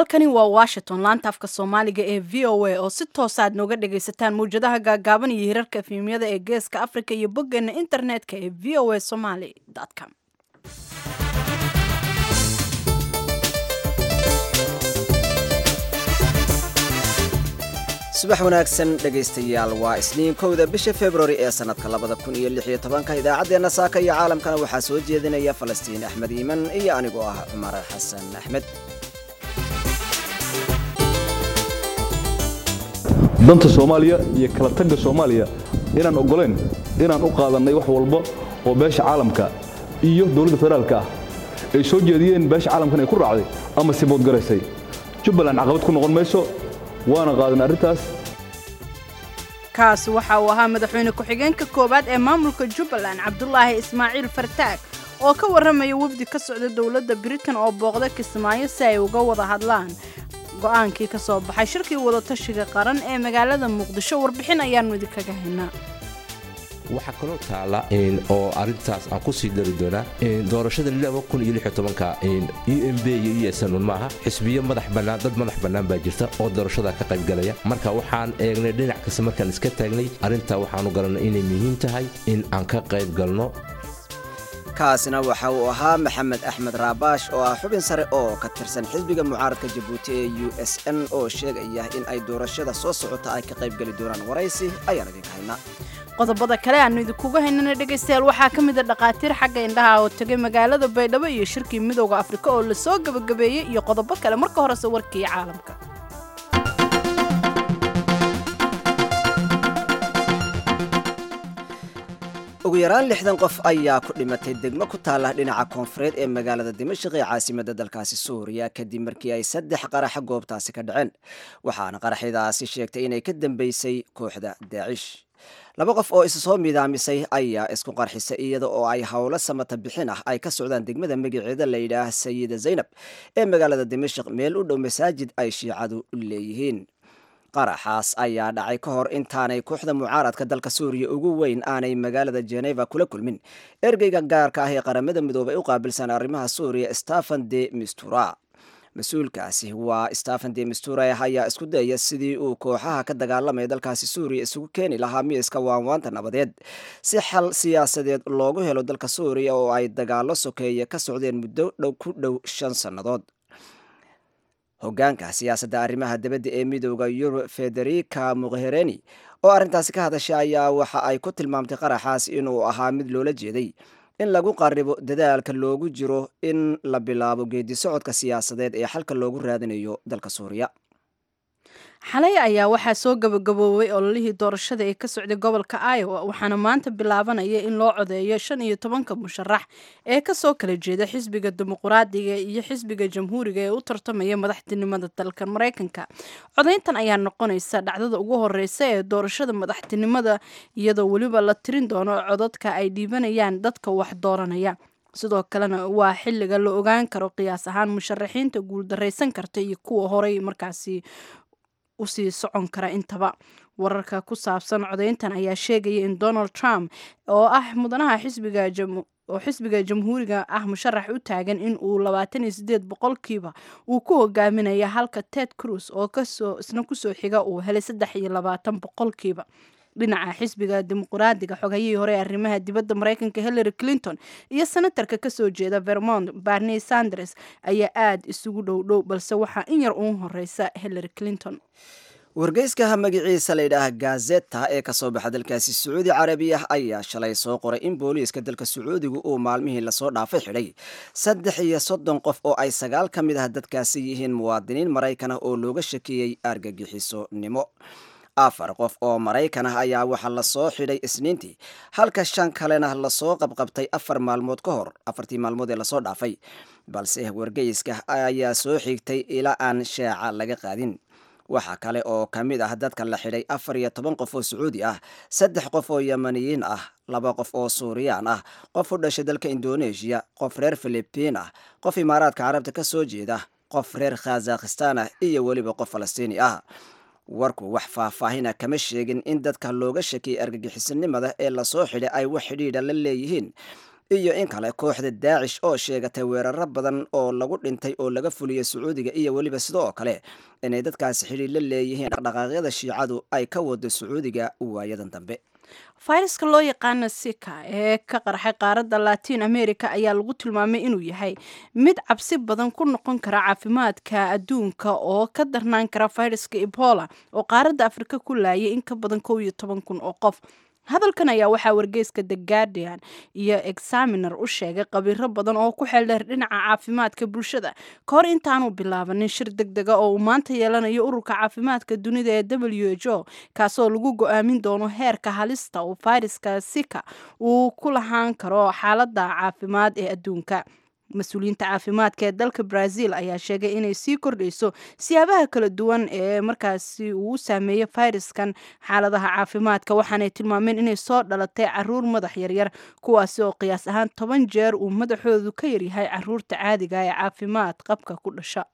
halkani waa washington laanta afka soomaaliga ee v o a oo si toosa aad nooga dhagaysataan mawjadaha gaagaaban iyo hirarka efemyada ee geeska africa iyo boggeena internetka ee v o a somaly com subax wanaagsan dhegaystayaal waa isniin kowda bisha februari ee sannadka labada kun iyo lix iyo tobanka idaacaddeenna saaka iyo caalamkana waxaa soo jeedinaya falastiin axmed iiman iyo anigoo ah cumar xasan axmed danta soomaaliya iyo kala tagga soomaaliya inaan oggolayn inaan u qaadannay wax walba oo beesha caalamka iyo dowladda federaalka ah ay soo jeediyeen beesha caalamkan ay ku raacday ama siboodgaraysay jubbaland caqabad ku noqon mayso waana qaadanay arrintaas kaasi waxa uu ahaa madaxweyne ku-xigeenka koowaad ee maamulka jubbaland cabdulaahi ismaaciil fartaag oo ka warramaya wafdi ka socda dowladda britain oo booqda kismaayo si ay uga wada hadlaan go'aankii ka soo baxay shirkii wadatashiga qaran ee magaalada muqdisho warbixin ayaannu idinkaga haynaa waxaa kaloo taala oo arintaas aan ku sii dari doonaa doorashada u m b iyo esnun maaha xisbiyo madax bannaan dad madax bannaan baa jirta oo doorashada ka qaybgalaya marka waxaan eegnay dhinac kasta markaan iska taagnay arrintaa waxaanu garannay inay muhiim tahay in aan ka qayb galno kaasina waxa uu ahaa maxamed axmed raabaash oo ah xubin sare oo ka tirsan xisbiga mucaaradka jabuuti ee u s n oo sheegaya in ay doorashada soo socota ay ka qaybgeli doonaan waraysi ayaan idinka haynaa qodobada kale aanu idinkuga haynana dhegaystayaal waxaa ka mid a dhakhaatiir xagga indhaha oo tegay magaalada baydhabo iyo shirkii midowda afrika oo lasoo gebagabeeyey iyo qodobo kale marka horese warkii caalamka ugu yaraan lixdan qof ayaa ku dhimatay degmo ku taala dhinaca koonfureed ee magaalada dimashik ee caasimada dalkaasi suuriya kadib markii ay saddex qaraxa goobtaasi ka dhaceen waxaana qaraxyadaasi sheegtay inay ka dambeysay kooxda daacish laba qof oo isa soo midaamisay ayaa isku qarxisay iyada oo ay howlo samata bixin ah ay ka socdaan degmada magaceeda la yidhaah sayida zaynab ee magaalada dimashik meel u dhow masaajid ay shiicadu leeyihiin qaraxaas ayaa dhacay ka hor intaanay kooxda mucaaradka dalka suuriya ugu weyn aanay magaalada geneva kula kulmin ergeyga gaarka ah ee qaramada midoobay u qaabilsan arrimaha suuriya stefan de mistura mas-uulkaasi waa stefan de mistura ayaa isku dayaya sidii uu kooxaha ka dagaalamaya dalkaasi suuriya isugu keeni lahaa miiska waanwaanta nabadeed si xal siyaasadeed loogu helo dalka suuriya oo ay dagaalo sokeeye ka socdeen muddo dhow ku dhow shan sannadood hogaanka siyaasadda arrimaha dibadda ee midooda yurub federica mukhereni oo arrintaasi ka hadashay ayaa waxa ay ku tilmaamtay qaraxaas inuu ahaa mid loola jeeday in lagu qaribo dadaalka loogu jiro in la bilaabo geedi socodka siyaasadeed ee xalka loogu raadinayo dalka suuriya xalay ayaa waxaa soo gabagaboobay ololihii doorashada ee ka socday gobolka iowa waxaana maanta bilaabanaya in loo codeeyo shan iyo tobanka musharax ee kasoo kala jeeda xisbiga dimuquraadiga iyo xisbiga jamhuuriga ee u tartamaya madaxtinimada dalka mareykanka codayntan ayaa noqonaysa dhacdada ugu horeysa ee doorashada madaxtinimada iyadoo weliba la tirin doono codadka ay dhiibanayaan dadka wax dooranaya sidoo kalena waa xiliga la ogaan karo qiyaas ahaan musharaxiinta guuldareysan karta iyo kuwa horey markaasi usii socon kara intaba wararka ku saabsan codayntan ayaa sheegaya in donald trump oo ah mudanaha xisbiga oo xisbiga jamhuuriga ah musharax u taagan in uu labaatan iyo sideed boqolkiiba uu ku hogaaminaya halka ted cruz oo kasoo isna kusoo xiga uu helay saddex iyo labaatan boqolkiiba dhinaca xisbiga dimuquraadiga xogayihii hore ee arrimaha dibadda mareykanka hillary clinton iyo senatarka kasoo jeeda vermont barney sanders ayaa aada isugu dhowdhow balse waxaa in yar uun horeysa hillary clinton wargeyskaha magaciisa layidhaah gazeta ee kasoo baxa dalkaasi sacuudi carabiya ayaa shalay soo qoray in booliiska dalka sacuudigu uu maalmihii lasoo dhaafay xidhay saddex iyo soddon qof oo ay sagaal ka mid ah dadkaasi yihiin muwaadiniin maraykan ah oo looga shakiyey argagixisonimo afar qof oo maraykan ah ayaa waxaa lasoo xidhay isniintii halka shan kalena lasoo qabqabtay afar maalmood ka hor afartii maalmood ee lasoo dhaafay balse wargeyska ayaa soo xigtay ilaa aan shaaca laga qaadin waxaa kale oo ka mid ah dadka la xidhay afar iyo toban qof oo sacuudi ah saddex qof oo yemaniyiin ah laba qof oo suuriyaan ah qof u dhashay dalka indoneesiya qof reer filibiin ah qof imaaraadka carabta ka soo jeeda qof reer khazakhistaan ah iyo weliba qof falastiini ah warku wax faahfaahina kama sheegin in dadka looga shakiyay argagixisanimada ee lasoo xidhay ay wax xidhiidha la leeyihiin iyo in kale kooxda daacish oo sheegatay weeraro badan oo lagu dhintay oo laga fuliyey sacuudiga iyo weliba sidoo kale inay dadkaasi xidhiir la leeyihiin dhaqdhaqaaqyada shiicadu ay ka wado sacuudiga waayadan dambe fayraska loo yaqaana sika ee ka qarxay qaaradda latiin america ayaa lagu tilmaamay inuu yahay mid cabsi badan ku noqon kara caafimaadka adduunka oo ka darnaan kara fayraska ebola oo qaaradda afrika ku laayay in ka badan kow iyo toban kun oo qof hadalkan ayaa waxaa wargeyska the guardian iyo examiner u sheegay qabiiro badan oo ku xeeldheer dhinaca caafimaadka bulshada ka hor intaanu bilaabanin shir deg dega oo uu maanta yeelanayo ururka caafimaadka dunida ee w h o kaasoo lagu go-aamin doono heerka halista uu fayraska sika uu ku lahaan karo xaalada caafimaad ee adduunka mas-uuliyiinta caafimaadka ee dalka brazil ayaa sheegay inay sii kordhayso siyaabaha kala duwan ee markaasi uu u saameeyey fayraskan xaaladaha caafimaadka waxaanay tilmaameen inay soo dhalatay caruur madax yaryar kuwaasi oo qiyaas ahaan toban jeer uu madaxoodu ka yaryahay caruurta caadiga ee caafimaad qabka ku dhasha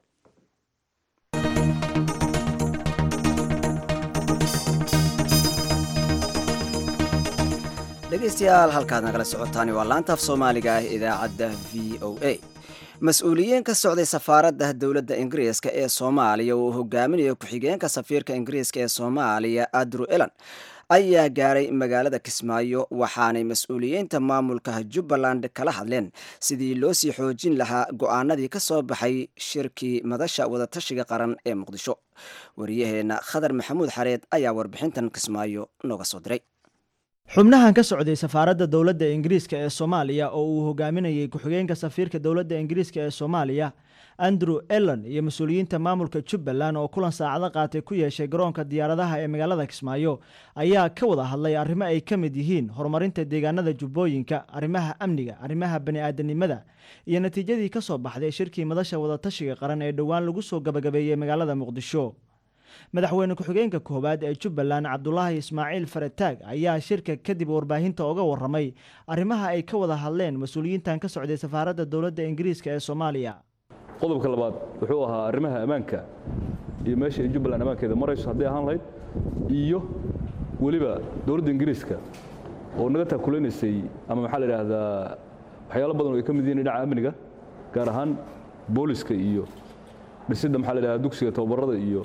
dhegaystayaal halkaad nagala socotaani waa laanta af soomaaliga ah idaacadda v o a mas-uuliyiin ka socday safaaradda dowladda ingiriiska ee soomaaliya uu hogaaminayo ku-xigeenka safiirka ingiriiska ee soomaaliya adru elan ayaa gaaray magaalada kismaayo waxaanay mas-uuliyiinta maamulka jubbaland kala hadleen sidii loo sii xoojin lahaa go-aanadii ka soo baxay shirkii madasha wadatashiga qaran ee muqdisho wariyaheenna khadar maxamuud xareed ayaa warbixintan kismaayo nooga soo diray xubnahan ka socday safaaradda dowladda ingiriiska ee soomaaliya oo uu hogaaminayay ku-xigeenka safiirka dowladda ingiriiska ee soomaaliya andrew ellen iyo mas-uuliyiinta maamulka jubbaland oo kulan saacado qaatay ku yeeshay garoonka diyaaradaha ee magaalada kismaayo ayaa ka wada hadlay arrimo ay ka mid yihiin horumarinta deegaanada jubbooyinka arrimaha amniga arrimaha bani-aadanimada iyo natiijadii ka soo baxday shirkii madasha wadatashiga qaran ee dhowaan lagu soo gabagabeeyey magaalada muqdisho madaxweyne ku-xigeenka koowaad ee jubbaland cabdulaahi ismaaciil farataag ayaa shirka kadib warbaahinta oga waramay arrimaha ay ka wada hadleen mas-uuliyiintan ka socday safaaradda dowladda ingiriiska ee soomaaliya qodobka labaad wuxuu ahaa arrimaha ammaanka iyo meesha ay jubbaland ammaankeeda marayso hadday ahaan lahayd iyo weliba dowladda ingiriiska oo naga taakulaysay ama maxaa la idhaahdaa waxyaalo badan oo ay ka mid yihiin dhinaca amniga gaar ahaan booliska iyo dhisidda maxaa la idhahdaa dugsiga tababarada iyo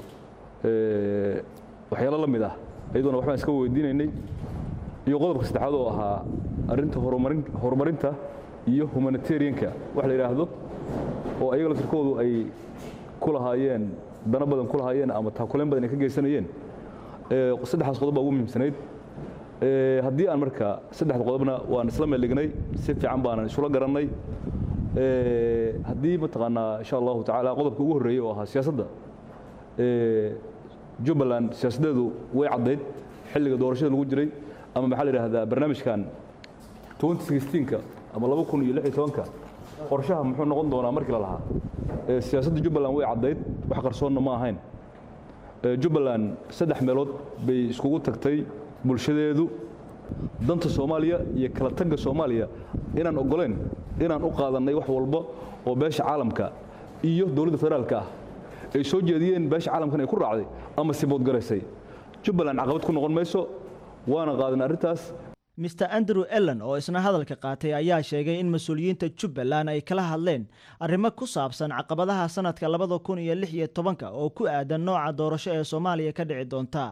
waxyaalo la mid ah iyaduna waxbaan iska weydiinaynay iyo qodobka saddexaad oo ahaa arrinta horumarinta iyo humanitarianka wax la yidhaahdo oo ayaga laftirkoodu ay ku lahaayeen dano badan ku lahaayeen ama taakulayn badan ay ka geysanayeen saddexdaas qodob baa ugu muhiimsanayd haddii aan marka saddexda qodobna waan isla meeldhignay si fiican baanan isula garannay haddii mataqaanaa insha allahu tacaala qodobka ugu horreeyey oo ahaa siyaasadda jubbaland siyaasaddeedu way caddayd xilliga doorashada lagu jiray ama maxaa la yidhaahdaa barnaamijkan ka ama laba kun iyo lix iyo tobanka qorshaha muxuu noqon doonaa markii la lahaa siyaasadda jubbaland way caddayd wax qarsoonna ma ahayn jubbaland saddex meelood bay iskugu tagtay bulshadeedu danta soomaaliya iyo kala tagga soomaaliya inaan oggoleen inaan u qaadannay wax walba oo beesha caalamka iyo dowladda federaalka ah ay soo jeediyeen beesha caalamkan ay ku raacday ama siboodgaraysay jubbaland caqabad ku noqon mayso waana qaadan arrintaas mister andrew ellen oo isna hadalka qaatay ayaa sheegay in mas-uuliyiinta jubbaland ay kala hadleen arrimo ku saabsan caqabadaha sanadka labada kun iyo lix iyo tobanka oo ku aadan nooca doorasho ee soomaaliya ka dhici doonta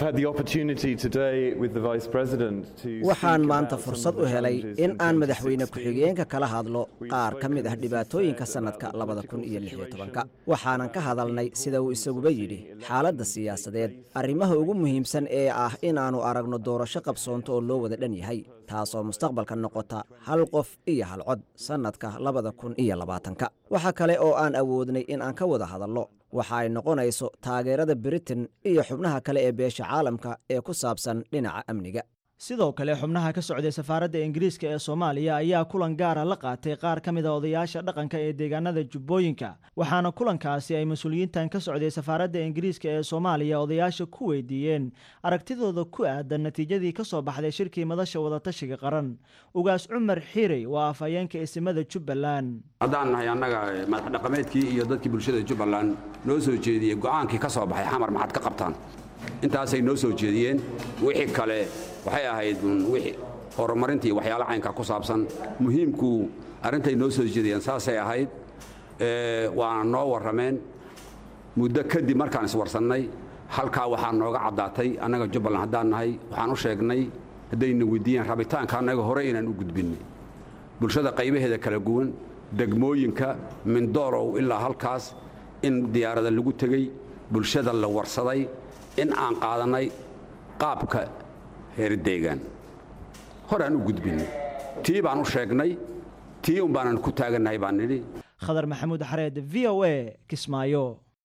waxaan maanta fursad u helay in aan madaxweyne ku-xigeenka kala hadlo qaar ka mid ah dhibaatooyinka sannadka labada kun iyo lix iyo tobanka waxaanan ka hadalnay sida uu isaguba yidhi xaaladda siyaasadeed arrimaha ugu muhiimsan ee ah inaannu aragno doorasho qabsoonto oo loo wada dhan yahay taasoo mustaqbalka noqota hal qof iyo hal cod sannadka labada kun iyo labaatanka waxa kale oo aan awoodnay in aan ka wada hadallo waxa ay noqonayso taageerada britain iyo xubnaha kale ee beesha caalamka ee ku saabsan dhinaca amniga sidoo kale xubnaha ka socday safaaradda ingiriiska ee soomaaliya ayaa kulan gaara la qaatay qaar ka mid a odayaasha dhaqanka ee deegaanada jubbooyinka waxaana kulankaasi ay mas-uuliyiintan ka socday safaaradda ingiriiska ee soomaaliya odayaasha ku weydiiyeen aragtidooda ku aadan natiijadii ka soo baxday shirkii madasha wadatashiga qaran ugaas cumar xiirey waa afhayeenka isimada jubbaland haddaan nahay annaga madax dhaqameedkii iyo dadkii bulshada jubbaland noo soo jeediyey go'aankii ka soo baxay xamar maxaad ka qabtaan intaasay noo soo jeediyeen wixii kale waxay ahayd wixii horumarinta iyo waxyaala caynka ku saabsan muhiimku arrintay noo soo jeedayeen saasay ahayd waana noo warrameen muddo kadib markaan iswarsannay halkaa waxaa nooga caddaatay annaga jubbaland haddaan nahay waxaan u sheegnay haddayna weydiiyeen rabitaanka annaga hore inaan u gudbinnay bulshada qaybaheeda kala guwan degmooyinka mindoorow ilaa halkaas in diyaarada lagu tegey bulshada la warsaday in aan qaadannay qaabka heerdeegaan horaan u gudbinnay tii baan u sheegnay tii un baanan ku taagannahay baan nidhi khadar maxamuud xareed v o a kismaayo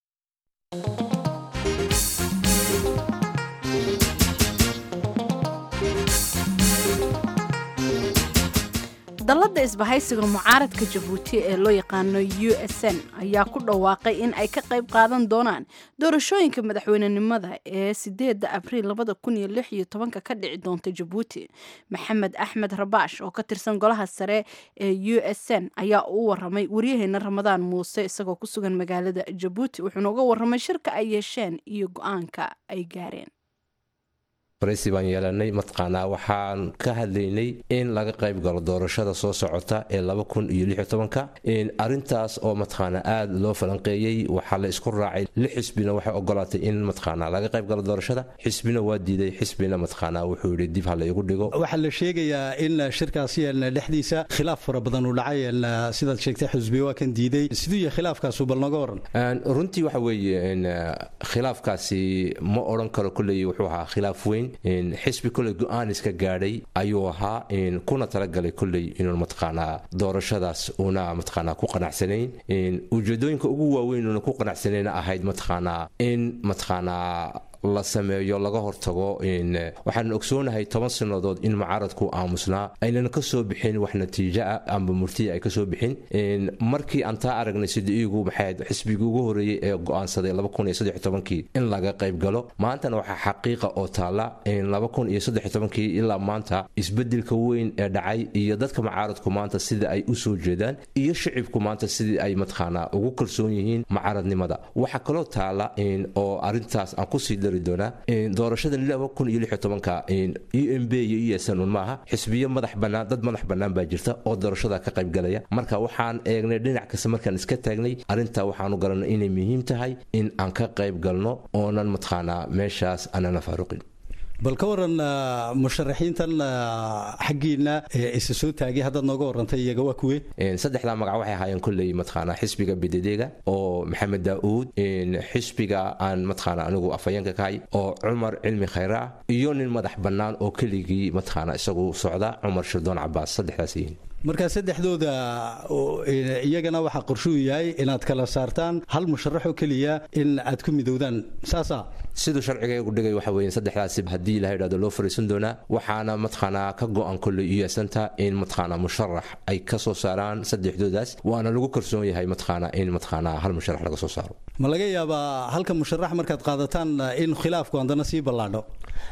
dalladda isbahaysiga mucaaradka jabuuti ee loo yaqaano u s n ayaa ku dhawaaqay in ay ka qayb qaadan doonaan doorashooyinka madaxweynenimada ee sideeda abriil labada kun iyo lix iyo tobanka ka dhici doonta jabuuti maxamed axmed rabaash oo ka tirsan golaha sare ee u s n ayaa u waramay waryaheena ramadaan muuse isagoo ku sugan magaalada jabuuti wuxuuna uga waramay shirka ay yeesheen iyo go-aanka ay gaareen baraysi baan yeelanay mataqaanaa waxaan ka hadlaynay in laga qayb galo doorashada soo socota ee arintaas oo mataqaanaa aad loo falanqeeyey waxaa la isku raacay lix xisbina waxay ogolaatay in mataqaanaa laga qayb galo doorashada xisbina waa diiday xisbina mataqaanaa wuxuu yidhi dib ha la igu dhigo waxaa la sheegayaa in shirkaasi dhexdiisa khilaaf fara badan uu dhacay sidaad sheegtay xisbi waa kan diiday siduu yahay khilaafkaasu bal noga waran runtii waxa weeye khilaafkaasi ma odhan karo kulley wuxuu ahaa khilaaf weyn xisbi kolley go-aan iska gaadhay ayuu ahaa kuna talagalay kolley inuu mataqaanaa doorashadaas una mataqaanaa ku qanacsanayn ujeedooyinka ugu waaweyn una ku qanacsanayna ahayd mataqaanaa in mataqaanaa la sameeyo laga hortago waxaan ogsoonahay toban sannadood in mucaaradku aamusnaa aynan ka soo bixin wax natiijo ah amba murtiya ay ka soo bixin markii aan taa aragnay sida iigu maxayd xisbigii ugu horreeyey ee go'aansaday kii in laga qayb galo maantana waxaa xaqiiqa oo taalla kii ilaa maanta isbedelka weyn ee dhacay iyo dadka mucaaradku maanta sida ay u soo jeedaan iyo shicibku maanta sidii ay mataqaanaa ugu kalsoon yihiin mucaaradnimada waxaa kaloo taalla oo arintaas aan kusii doorashada u m b iyo esnun maaha xisbiyo madax bannaan dad madax bannaan baa jirta oo doorashada ka qaybgalaya marka waxaan eegnay dhinac kasta markaan iska taagnay arrintaa waxaanu garanay inay muhiim tahay in aan ka qayb galno oonan mataqaanaa meeshaas aanana faaruqin bal ka waran musharaxiintan xaggiina isa soo taagay haddaad nooga warantay iyaga waa kuwe saddexdaa magac waxay ahaayeen kolley mataqaanaa xisbiga bidedega oo maxamed daa'uud xisbiga aan mataqaanaa anigu afhayeenka kahay oo cumar cilmi khayra ah iyo nin madax bannaan oo keligii mataqaanaa isagu socda cumar shirdoon cabaas saddexdaas yihiin markaa saddexdooda iyagana waxaa qorshuu yahay inaad kala saartaan hal musharaxoo keliya in aad ku midowdaan saasa siduu sharciga gu dhigay waxa weeye saddexdaasi haddii ilaha idhahdo loo fariisan doonaa waxaana mataqaanaa ka go-an kolley iyasanta in mataqaanaa musharax ay ka soo saaraan saddexdoodaas waana lagu kalsoon yahay mataqaanaa in mataqaanaa hal musharax laga soo saaro ma laga yaabaa halka musharax markaad qaadataan in khilaafku haddana sii ballaadho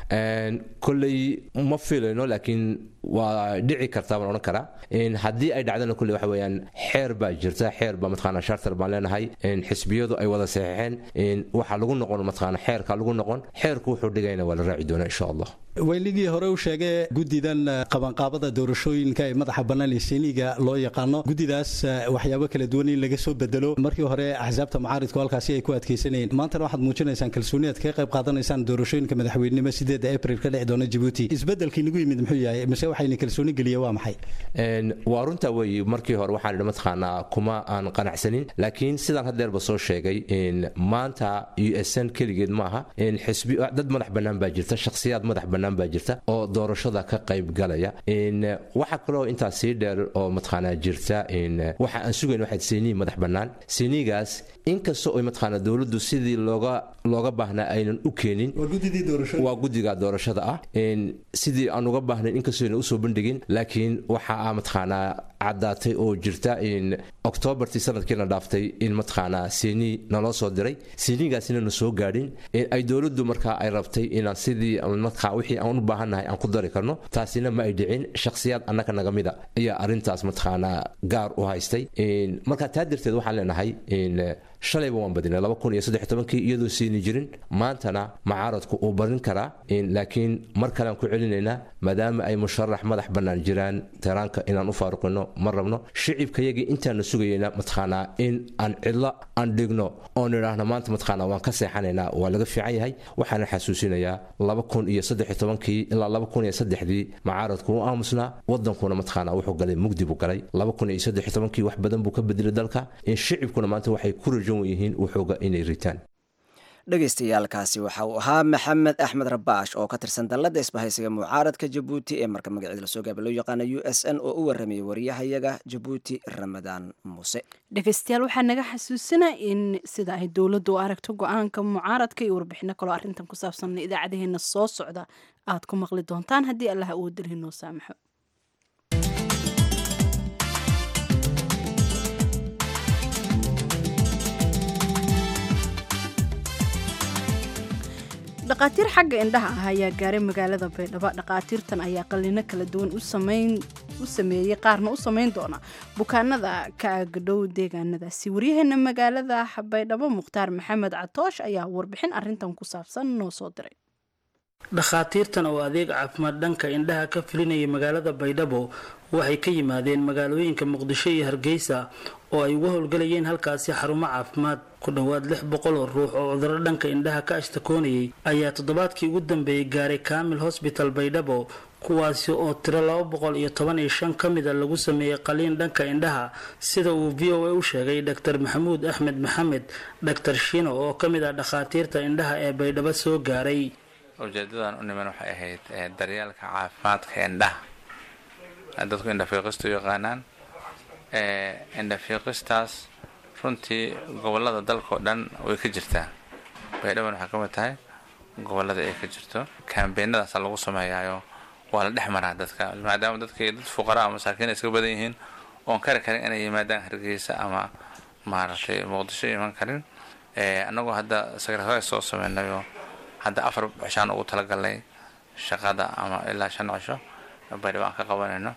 kolley ma filayno laakiin waa dhici kartaa baan odhan karaa haddii ay dhacdana kulle waxa weeyaan xeer baa jirta xeer baa mataqaanaa shartar baan leenahay xisbiyadu ay wada saxeexeen waxaa lagu noqon mataqaanaa xeerka lagu noqon xeerku wuxuu dhigayna waa la raaci doonaa insha allah weyligii hore u sheegay guddidan qabanqaabada doorashooyinka ee madaxa bannaan ee seniga loo yaqaano guddidaas waxyaabo kala duwan in laga soo bedelo markii hore axsaabta mucaaridku halkaasi ay ku adkaysanayeen maantana waxaad muujinaysaan kalsooni aad kaga qayb qaadanaysaan doorashooyinka madaxweynenimo sideeda april ka dhici doona jabuuti isbedelkii nagu yimid muxuu yahay mise waxayna kalsooni geliya waa maxay waa runta weeye markii hore waxaan idhi mataqaanaa kuma aan qanacsanin laakiin sidaan haddeerba soo sheegay maanta u s n keligeed maaha xisbi dad madax bannaan baa jirta shakhsiyaad madax bannaan baa jirta oo doorashada ka qayb galaya waxaa kaloo intaas sii dheer oo mataqaanaa jirta waxa aan sugayn waxaad seniyi madax bannaan senigaas inkastoo ay mataqaanaa dowladdu sidii looga looga baahnaa aynan u keenin waa guddiga doorashada ah sidii aan uga baahnayn inkastoo aynan usoo bandhigin laakiin waxa ah mataqaanaa caddaatay oo jirta in oktoobartii sanadkiina dhaaftay in mataqaanaa sini naloo soo diray sinigaasina na soo gaadhin ay dowladdu markaa ay rabtay inaan sidii markaa wixii aan u baahannahay aan ku dari karno taasina ma ay dhicin shakhsiyaad annaka naga mida ayaa arrintaas mataqaanaa gaar u haystay marka taa darteed waxaan leenahay shalayba waan badinay laba kun iyo saddex tobankii iyadoo siini jirin maantana macaaradku uu barin karaa laakiin mar kalean ku celinaynaa maadaama ay musharax madax bannaan jiraan tiraanka inaan u faaruqino ma rabno shicibkayagii intaana sugayayna mataqaanaa in aan cidlo aan dhigno oon idhaahno maanta mataqaanaa waan ka seexanaynaa waa laga fiican yahay waxaana xasuusinayaa laba kun iyo saddex tobankii ilaa laba kun iyo saddexdii macaaradku u aamusnaa wadankuna mataqaanaa wuxuu galay mugdi buu galay laba kun iyo saddex tobankii wax badan buu ka bedelay dalka in shicibkuna maanta waxay ku rajo dhegaystayaaalkaasi waxa uu ahaa maxamed axmed rabaash oo ka tirsan dalladda isbahaysiga mucaaradka jabuuti ee marka magaceeda lasoo gaaba loo yaqaana u s n oo u waramayay wariyahayaga jabuuti ramadaan muuse dhegaystayaal waxaa naga xasuusina in sida ay dowladdu u aragto go-aanka mucaaradka iyo warbixino kaloo arrintan ku saabsan idaacadaheena soo socda aad ku maqli doontaan haddii allah uu dalhi noo saamaxo dhaqaatiir xagga indhaha ah ayaa gaaray magaalada baydhabo dhaqaatiirtan ayaa qalino kala duwan u sameeyey qaarna u samayn doona bukaanada ka agadhow deegaanadaasi waryaheena magaalada baydhabo mukhtaar maxamed catoosh ayaa warbixin arintan ku saabsan noo soo diray dhakhaatiirtan oo adeeg caafimaad dhanka indhaha ka fulinayay magaalada baydhabo waxay ka yimaadeen magaalooyinka muqdisho iyo hargeysa oo ay uga howlgalayeen halkaasi xarumo caafimaad ku dhowaad lix boqol oo ruux oo cudurro dhanka indhaha ka ashtakoonayay ayaa toddobaadkii ugu dambeeyey gaaray kaamil hosbital baydhabo kuwaasi oo tiro laba boqol iyo toban iyo shan ka mida lagu sameeyey qaliin dhanka indhaha sida uu v o a u sheegay dor maxamuud axmed maxamed dhaktar shino oo ka mid ah dhakhaatiirta indhaha ee baydhabo soo gaaray ujeedadan u niman waxay ahayd daryeelka caafimaadka indhaha dadku indhafiiqistu yaqaanaan indhafiiqistaas runtii gobolada dalkao dhan way ka jirtaa baydhaban waxay ka mid tahay gobolada ay ka jirto kambeenadaasa lagu sameeyaayo waa la dhex maraa dadka maadaama dadka dad fuqara ama masaakiin iska badan yihiin oon kari karin inay yimaadaan hargeysa ama maaragtay muqdisho iman karin annagoo hadda secretary soo sameynayo hadda afar cishaan ugu talagalnay shaqada ama ilaa shan cisho baydhabo aan ka qabanayno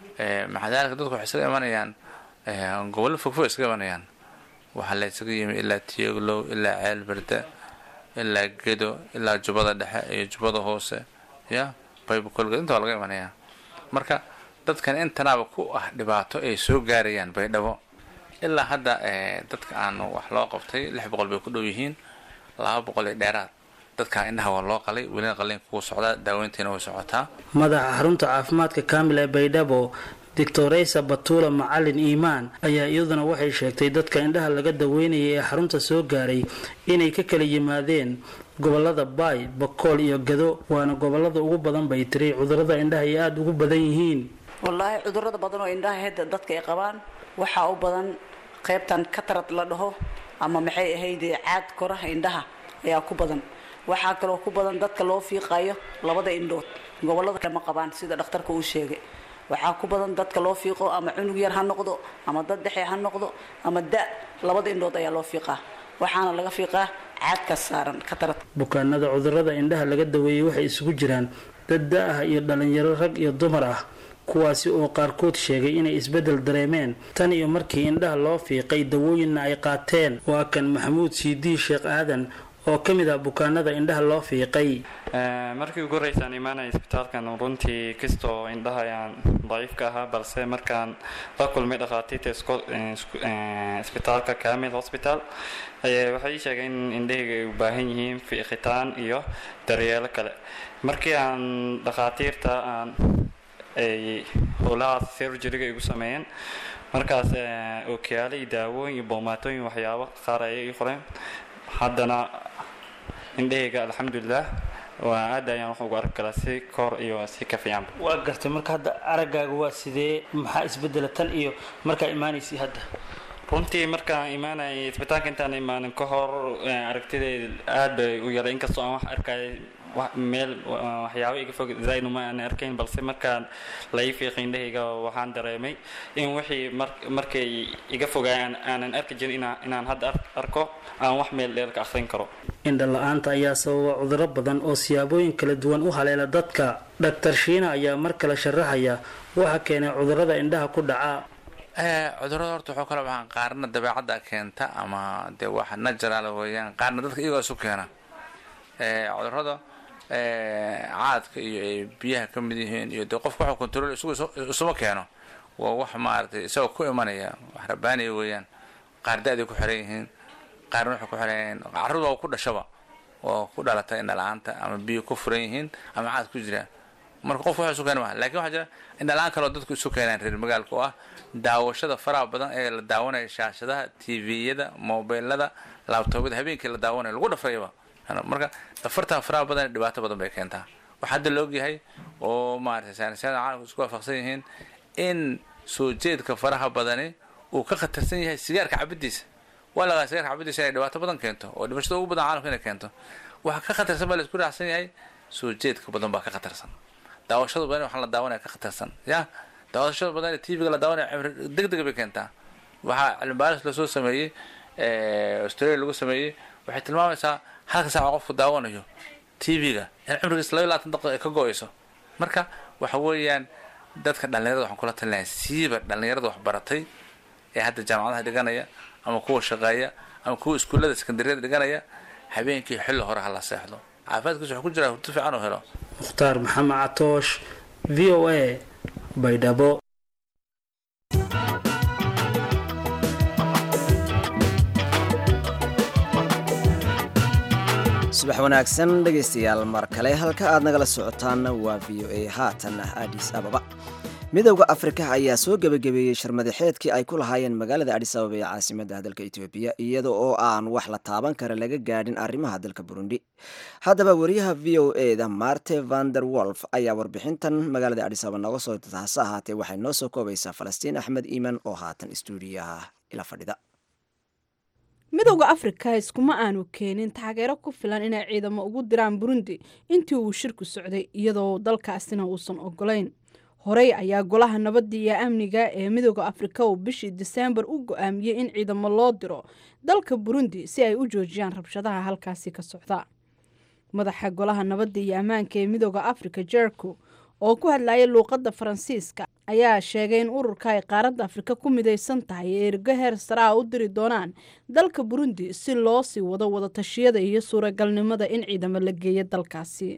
maxaa daalika dadku waxay isaga imanayaan gobollo fogfog iskaga imanayaan waxaa la isaga yimi ilaa tiyoglow ilaa ceelberde ilaa gedo ilaa jubbada dhexe iyo jubbada hoose ya baybukolged inta waa laga imanayaa marka dadkan intanaaba ku ah dhibaato ay soo gaarayaan baydhabo ilaa hadda dadka aanu wax loo qabtay lix boqol bay ku dhow yihiin laba boqol iyo dheeraad dadka indhaha waa loo qalay welina qaliinka kuu socdaa daaweyntiina way socotaa madaxa xarunta caafimaadka kaamil ee baydhabo doctoreysa batuula macalin iimaan ayaa iyaduna waxay sheegtay dadka indhaha laga daweynayay ee xarunta soo gaaray inay ka kala yimaadeen gobolada baay bakool iyo gado waana gobolada ugu badan bay tiri cudurada indhaha ay aada ugu badan yihiin wallaahi cudurada badan oo indhaha hadda dadka ay qabaan waxaa u badan qaybtan katarad la dhaho ama maxay ahayd caad koraha indhaha ayaa ku badan waxaa kaloo ku badan dadka loo fiiqayo labada indhood gobolada kama qabaan sida dhakhtarka uu sheegay waxaa ku badan dadka loo fiiqo ama cunug yar ha noqdo ama dad dhexe ha noqdo ama da labada indhood ayaa loo fiiqaa waxaana laga fiiqaa caadkaas saaran katarad bukaanada cudurada indhaha laga daweeyey waxay isugu jiraan dad da-ah iyo dhalinyaro rag iyo dumar ah kuwaasi oo qaarkood sheegay inay isbeddel dareemeen tan iyo markii indhaha loo fiiqay dawooyinna ay qaateen waa kan maxamuud siidii sheekh aadan oo ka mid ah bukaanada indhaha loo fiiqay markii ugu horeysaan imaanaya isbitaalkan runtii kastoo indhaha ayaan daciif ka ahaa balse markaan la kulmay dhakhaatiirta isbitaalka kamil hospital waxay ii sheegeen in indhahayga ay u baahan yihiin fiiqitaan iyo daryeelo kale markii aan dhakhaatiirta aan ay howlahaas surgeryga igu sameeyeen markaas ookiyaale iyo daawooyin iyo boomaatooyin waxyaabo qaar ayay ii qoreen haddana indhahayga alxamdulilah waa aad ayaan wax ugu arki karaa si koor iyo si ka fiicanba waa gartay marka hadda araggaaga waa sidee maxaa isbedela tan iyo markaa imaanaysay hadda runtii markaan imaanayay isbitaalka intaan imaanin ka hor aragtideeda aad bay u yaray inkastoo aan wax arkaya meel waxyaabo iga fog zayn uma aan arkayn balse markaan lai fiiqay indhahayga waxaan dareemay in wixii markay iga fogaayaan aanan arki jirin inaan hadda arko aan wax meel dheer ka akhrin karo indha la-aanta ayaa sababa cudurro badan oo siyaabooyin kala duwan u haleela dadka dhaktar shiina ayaa mar kale sharaxaya waxa keenay cudurrada indhaha ku dhaca cudurada horta waxuu kala baxaan qaarna dabeecadda keenta ama dee wax natural weeyaan qaarna dadka iyagoo isu keena cudurada caadka iyo ay biyaha ka mid yihiin iyo dee qofka waxuu control isagu isuma keeno waa wax maaragtay isagoo ku imanaya wax rabaaniya weeyaan qaar da-day ku xiran yihiin qaarna waxay ku xiran yihiin carruur waa ku dhashaba oo ku dhalata indhala-aanta ama biyo ku furan yihiin ama caad ku jiraan marka qofka wax isu keena maha lakin waxaa jira indhala-aan kaloo dadku isu keenaan reer magaalka oo ah daawashada faraha badan ee la daawanaya shaashadaha tviyada mobilada labtoobyada habeenkii la daawanayo lagu dhafayaba marka dafartaa faraha badan ee dhibaato badan bay keentaa waxaa hadda la ogyahay oo maaragtay saynisyada caalamka isku waafaqsan yihiin in soo jeedka faraha badani uu ka khatarsan yahay sigaarka cabidiisa waa lagaa sigaarka cabidiisa inay dhibaato badan keento oo dhimashada ugu badan caalamka inay keento waxa ka khatarsan baa la isku raacsan yahay soo jeedka badan baa ka khatarsan daawashada badan waxaan la daawanaya ka khatarsan ya daawashada badan ee tvga la daawanaya cimri deg deg bay keentaa waxaa cilmibaaris lasoo sameeyey australia lagu sameeyey waxay tilmaamaysaa halka saaca qofku daawanayo tvga in cimrigiis laba iyo labaatan daqiiqa ay ka go-ayso marka waxa weeyaan dadka dhallinyarada waxaan kula talinaya siiba dhallinyarada waxbaratay ee hadda jaamacadaha dhiganaya ama kuwa shaqeeya ama kuwa iskuullada sekandariyada dhiganaya habeenkii xilli hore ha la seexdo caafimaadkiisa wuxuu ku jiraa hurdo fiican oo helo mukhtaar maxamed catoosh v o a baydhabo subax wanaagsan dhegaystayaal mar kale halka aad nagala socotaanna waa v o a haatan adis ababa midowda afrika ayaa soo gebagabeeyey sharmadaxeedkii ay ku lahaayeen magaalada adis ababa ee caasimadda dalka etoobiya iyada oo aan wax la taaban kara laga gaadhin arrimaha dalka burundi haddaba wariyaha v o e da marte vander wolf ayaa warbixintan magaalada adis ababa nooga soo hase ahaatee waxay noo soo koobaysaa falastiin axmed iiman oo haatan istuudiyaha ila fadhida midowda afrika iskuma aanu keenin taageero ku filan inay ciidamo ugu diraan burundi intii uu shirku socday iyadoo dalkaasina uusan ogolayn horey ayaa golaha nabadda iyo amniga ee midowda afrika uu bishii diseembar u go-aamiyey in ciidamo loo diro dalka burundi si ay u joojiyaan rabshadaha halkaasi ka socda madaxa golaha nabadda iyo ammaanka ee midowda afrika jerko oo ku hadlayay luuqadda faransiiska ayaa sheegay in ururka ay qaaradda afrika ku midaysan tahay ee ergo heer saraa u diri doonaan dalka burundi si loo sii wado wadatashyada iyo suuragalnimada in ciidamo la geeyo dalkaasi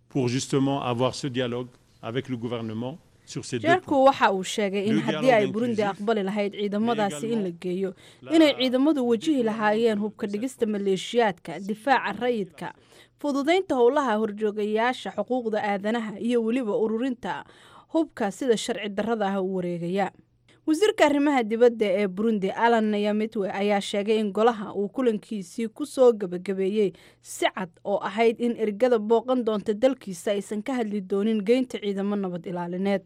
jeerku waxa uu sheegay in haddii ay burundi aqbali lahayd ciidamadaasi in la geeyo inay ciidamadu wajihi lahaayeen hubka dhigista maleeshiyaadka difaaca rayidka fududaynta howlaha horjoogayaasha xuquuqda aadanaha iyo weliba ururinta hubka sida sharci darrada ah u wareegaya wasiirka arrimaha dibadda ee burundi alan nayamitwe ayaa sheegay in golaha uu kulankiisii ku soo gebagabeeyey si cad oo ahayd in ergada booqan doonta dalkiisa aysan ka hadli doonin geynta ciidamo nabad ilaalineed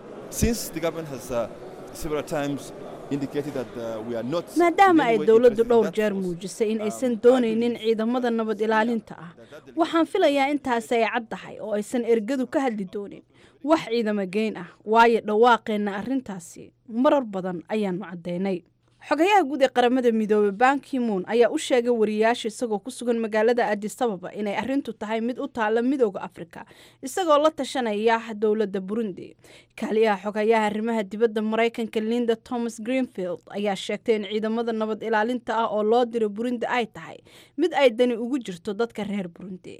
maadaama ay dowladdu dhowr jeer muujisay in aysan doonaynin ciidamada nabad ilaalinta ah waxaan filayaa intaasi ay caddahay oo aysan ergadu ka hadli doonin wax ciidamo geyn ah waayo dhawaaqeenna arrintaasi marar badan ayaanu caddaynay xogayaha guud ee qaramada midoobey bankimoon ayaa u sheegay wariyayaasha isagoo ku sugan magaalada adisababa inay arrintu tahay mid u taalla midooda afrika isagoo la tashanaya dowladda burundi kaaliyaha xogayaha arrimaha dibadda maraykanka linda thomas greenfield ayaa sheegtay in ciidamada nabad ilaalinta ah oo loo diro burundi ay tahay mid ay dani ugu jirto dadka reer burundi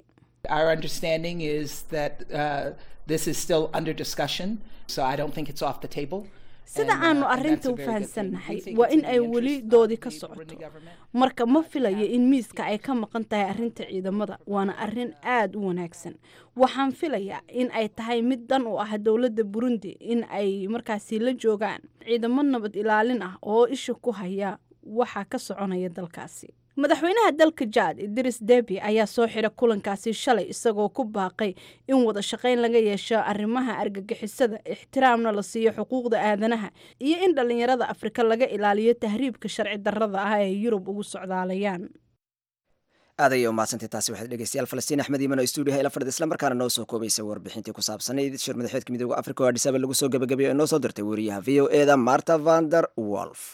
sida aanu arrinta u fahansannahay waa in ay weli doodi ka socoto marka ma filayo in miiska ay ka maqan tahay arrinta ciidamada waana arrin aada u wanaagsan waxaan filayaa in ay tahay mid dan u ah dowladda burundi in ay markaasi la joogaan ciidamo nabad ilaalin ah oo isha ku haya waxa ka soconaya dalkaasi madaxweynaha dalka jaad idris debi ayaa soo xira kulankaasi shalay isagoo ku baaqay in wada shaqayn laga yeesho arrimaha argagixisada ixtiraamna la siiyo xuquuqda aadanaha iyo in dhallinyarada afrika laga ilaaliyo tahriibka sharci darrada ah ee yurub ugu socdaalayaan aad ayay umaadsantay taasi waxaad dhegeystayaal falastiin axmed iiman oo stuudiyaha ila fadhida isla markaana noo soo koobaysa warbixintii ku saabsanayd shir madaxeedka midooda africa oo adhisaaba lagu soo gabagabeyo ee noo soo dirtay wariyaha v o e da marta vander wolf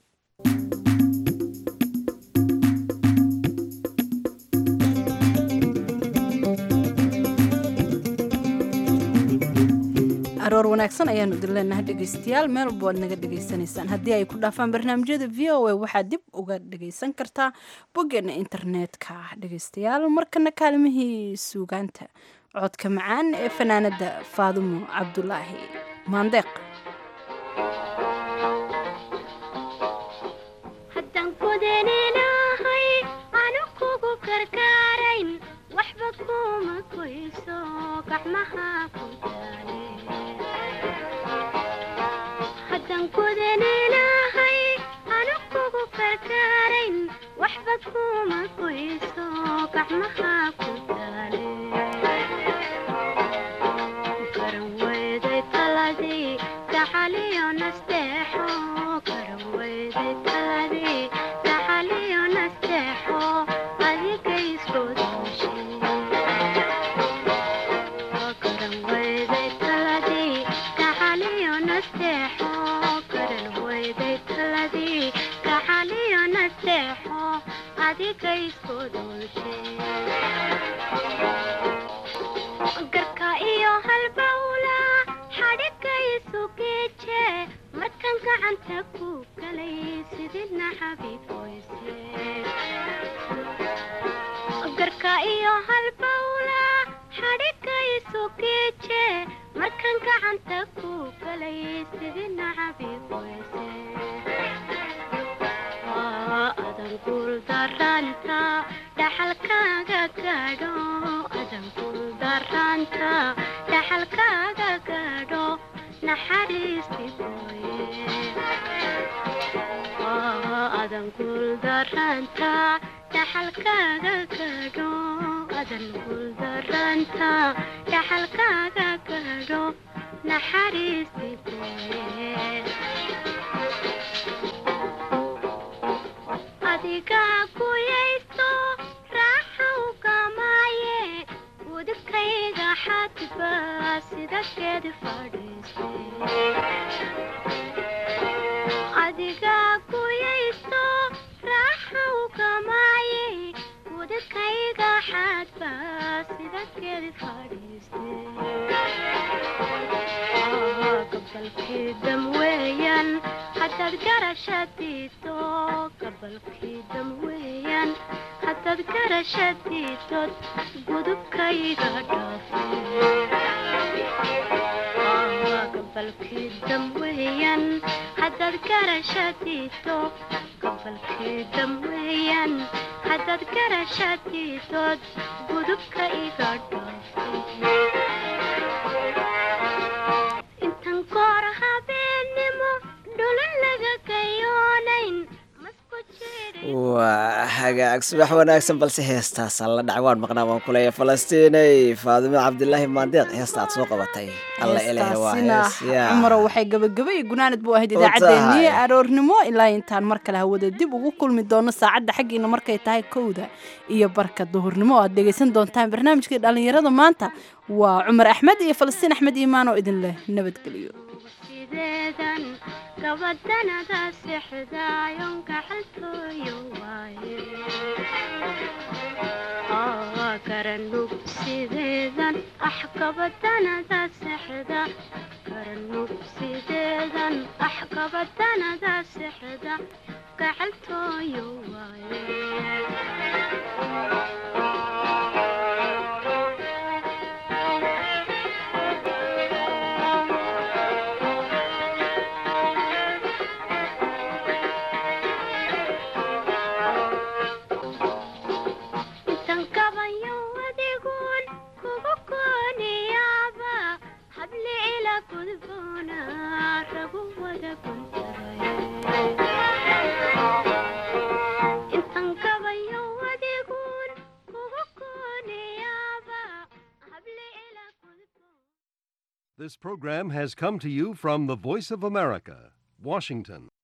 aroor wanaagsan ayaanu idin leenahay dhegaystayaal meel walba waad naga dhegaysanaysaan haddii ay ku dhaafaan barnaamijyada v o a waxaad dib uga dhagaysan kartaa boggeena internetka dhegaystayaal markana kaalmihii suugaanta codka macaan ee fanaanada faadumo cabdulaahi maandeeq waa hagaag subax wanaagsan balse heestaasa la dhac waan maqnaa waan kuleeya falastiinay faadimo cabdilaahi maandeeq heesta aad soo qabatay alla ilaah waa hees cumaro waxay gabagaba iyo gunaanad bu ahayd idaacaddeenii aroornimo ilaa intaan mar kale hawada dib ugu kulmi doono saacadda xaggiina markay tahay kowda iyo barka duhurnimo oo aad dhegaysan doontaan barnaamijkii dhallinyarada maanta waa cumar axmed iyo falastiin axmed iimaan oo idin leh nabadgelyo gabadhanada sexdaayon gaxaltooyo waaye karanug sideedan ax gabadhanada sexda karanug sideedan ax gabadhanada sexda gaxaltooyo waaye This program has come to you from the Voice of America, Washington.